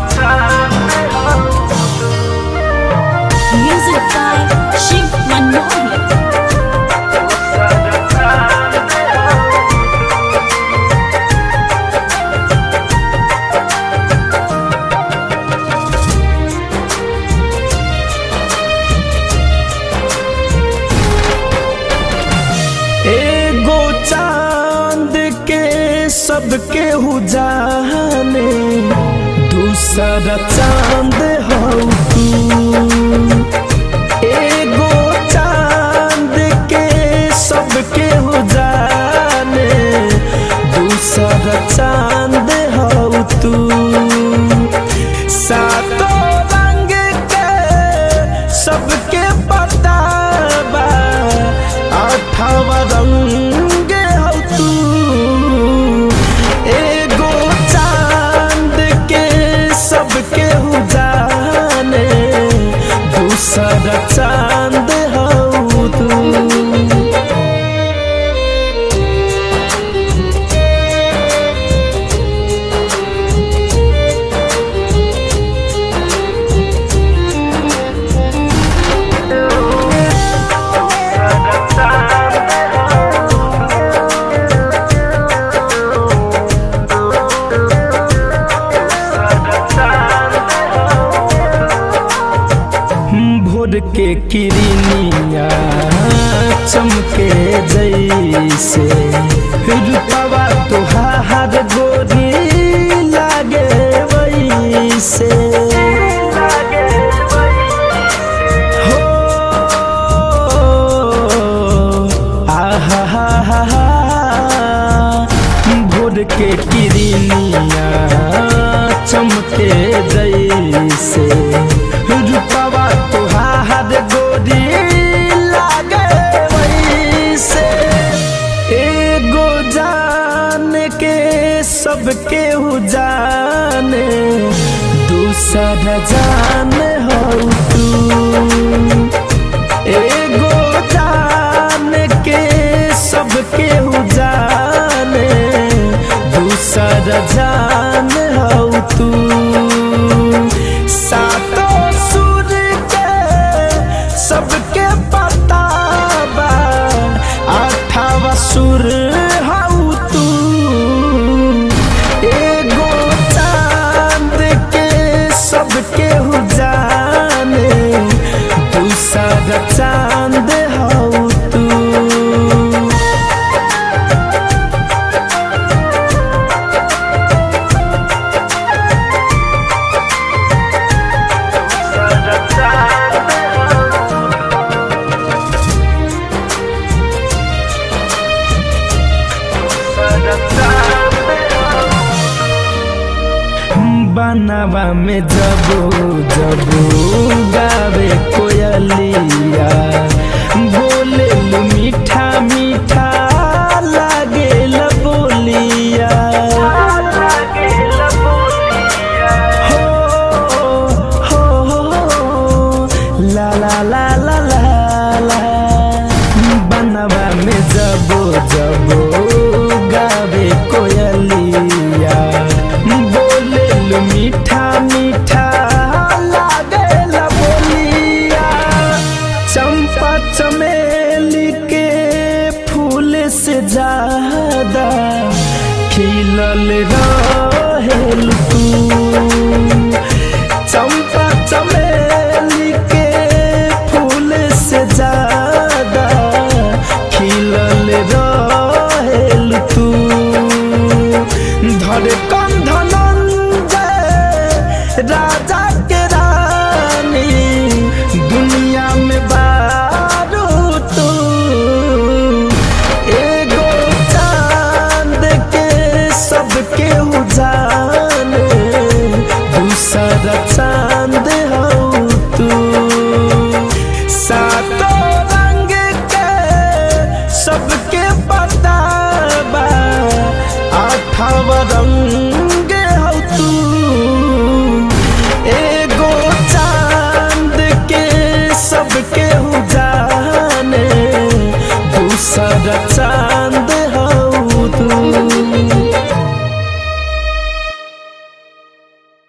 Music by Shiv Manohar. एगो चांद के सबके हु जाने दूसरा चांद हो तू एगो चांद के सबके हु जाने दूसरा चांद हो तू सातों रंग के सबके पता बा आठवा रंग हो तू एगो चांद के सबके हु जाने दूसरा चांद हो तू भोर के किरनिया चमके जैसे रूपवा तुहार गोरी लागे वैसे हो आहा हा हा हा भोर के किरनिया चमके जैसे रूपवा तुहार गोरी लागे वैसे एगो जान के सबके हु जाने दूसरा जान हो तू एगो जान के सबके हु जाने दूसरा जान हो तू सातों सुर के सबके पता बा आठवा सुर हऊ तू एगो चांद के सबके हु जाने दूसरा चांद हऊ तू बनवा में जबो जबो गावे कोयलिया बोले लू मीठा मीठा लागे बोलिया हो हो हो ला ला ला ला ला ला बनवा में जबो जबो गावे कोयलिया बोले लू मीठा मीठा लागे बोलिया चंपा चमेली के फूल से ज्यादा खिलल रहेल तू चंपा चमेली के फूल से ज्यादा खिलल रहेल तू धर कंधनंजय राजा